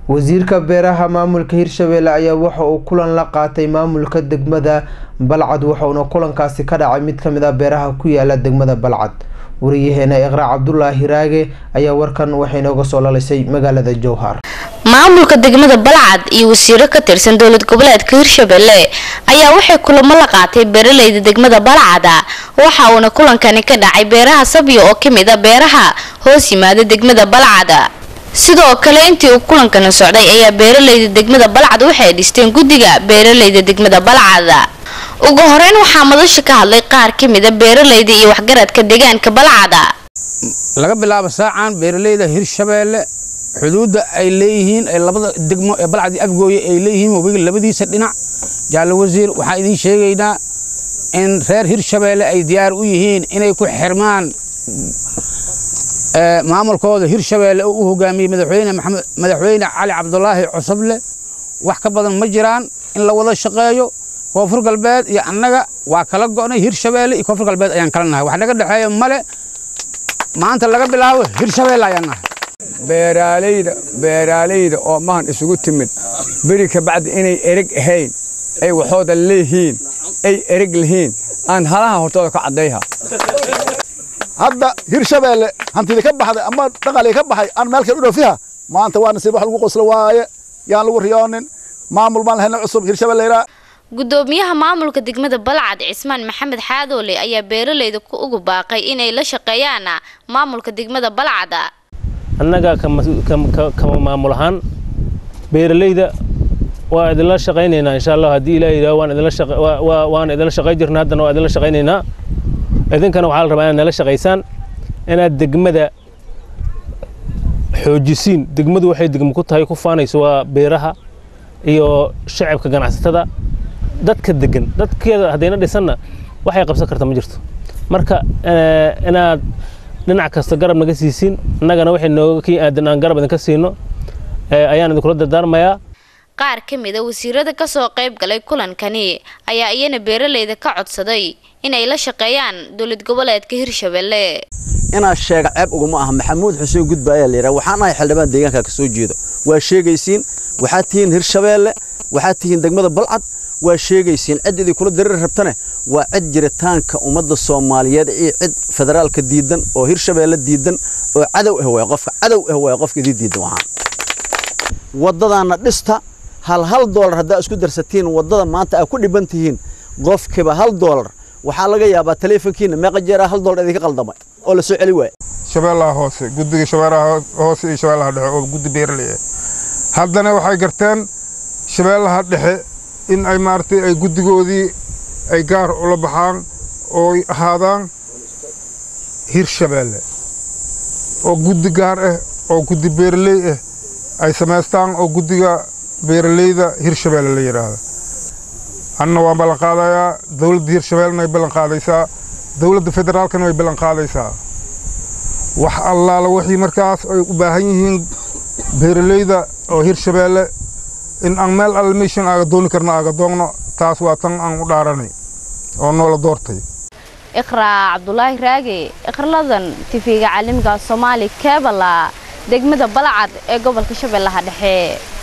wasiirka beeraha maamulka hirshabelle ayaa waxa uu kulan la qaatay maamulka degmada balcad waxauna kulankaasi ka dhacay mid kamid ah beeraha ku yaala degmada balcad wariyaheena iqraa cabdulaahi raage ayaa warkan waxay nooga soo lalisay magaalada jowhar maamulka degmada balcad iyo wasiiro ka tirsan dowlad goboleedka hirshabelle ayaa waxay kulamo la qaatay beeraleyda degmada balcada waxa uuna kulankani ka dhacay beeraha sabyo oo kamid a beeraha hoos yimaada degmada balcada sidoo kale intii uu kulankani socday ayaa beeraleyda degmada balcad waxay dhisteen guddiga beeraleyda degmada balcada ugu horeyn waxaa madasha ka hadlay qaar kamid a beeraleyda iyo waxgaradka deegaanka balcada laga bilaabo saacan beeraleyda hirshabeelle xuduudda ay leeyihiin ee labada degmo ee balcad iyo afgooye ay leeyihiin wabiga labadiisa dhinac jaalle wasiir waxaan idiin sheegaynaa in reer hirshabeelle ay diyaar u yihiin inay ku xirmaan maamulkooda hirshabeelle oo u hogaamiyey madaxweyne maxamed madaxweyne cali cabdulaahi cosoble wax ka badan ma jiraan in la wada shaqeeyo koonfur galbeed iyo annaga waa kala go'nay hirshabeelle iyo koonfur galbeed ayaan kala nahay wax naga dhexeeya male maanta laga bilaabo hirshabeelle ayaan nahay beeraaleyda beeraaleyda oo mahan isugu timid beri ka bacdi inay ereg ahayn ay waxooda leeyihiin ay ereg lihiin aan halaha hortooda ka caddayha hadda hirshabeelle hantidii ka baxday ama dhaqalii ka baxay aan meel kale u dhoofiha maanta waa nasiib wax lagu qoslo waaye yaan lagu riyoonin maamul baan lahayn cusub hirshabeelle ilaa gudoomiyaha maamulka degmada balcad cismaan maxamed xaadoole ayaa beeraleyda ku ugu baaqay inay la shaqeeyaan maamulka degmada balcada annaga kama maamul ahaan beeraleyda waa idinla shaqaynaynaa insha allah haddii ilaah yidhaho waan idinla waan idinla shaqayn jirna haddana waa idinla shaqaynaynaa idinkana waxaa la rabaa inaad nala shaqaysaan inaad degmada xoojisiin degmadu waxay degmo ku tahay ku faanayso waa beeraha iyo shacabka ganacsatada dadka degan dadkeeda haddayna dhisanna waxay qabsan karta ma jirto marka inaad dhinac kasta garab naga siisiin annagana waxay nooga kii aadan aan garab idinka siino ayaan idinkula dardaarmayaa qaar ka mid a wasiirada kasoo qayb galay kulankani ayaa iyana beeraleyda ka codsaday inay la shaqeeyaan dowlad goboleedka hirshabelle inaad sheega ceeb uguma aha maxamuud xuseen gudba ayaa layidhaha waxaan ahay xildhibaan deegaanka ka soo jeedo waa sheegaysiin waxaad tihiin hirshabeelle waxaad tihiin degmada balcad waa sheegaysiin cid idii kula dareeri rabtane waa cid jiritaanka ummadda soomaaliyeed iyo cid federaalka diidan oo hirshabeelle diidan oo cadow ah waay qofka cadow ah waay qofka idii diidan waxaan waddadaana dhista hal hal doolar haddaa isku darsatiin waddada maanta aad ku dhiban tihiin qofkiiba hal doolar waxaa laga yaabaa taleefonkiina meeqa jeeraa hal doolar idinka qaldamay oo la soo celi waaya shabeellaha hoose guddiga shabeellaha hoose iyo shabeellaha dhexe oo guddi beeraley ah haddana waxay garteen shabeellaha dhexe in ay maaragtay ay guddigoodii ay gaar ula baxaan oo ahaadaan hirshabeelle oo guddi gaar ah oo guddi beeraley ah ay samaystaan oo guddiga beeraleyda hirshabeelle la yidhaahdo anna waan ballan qaadayaa dowladda hirshabeellena way ballan qaadaysaa dowladda federaalkana way ballan qaadaysaa wax allaala wixii markaas ay u baahan yihiin beeraleyda oo hirshabeelle in aan meel alle meeshan aaga dooni karno aaga doogno taas waa tan aan u dhaaranay oo noola doortay iqraa cabdulaahi raage iqraladan tifiga caalamiga soomaali keebala degmada balcad ee gobolka shabeellaha dhexe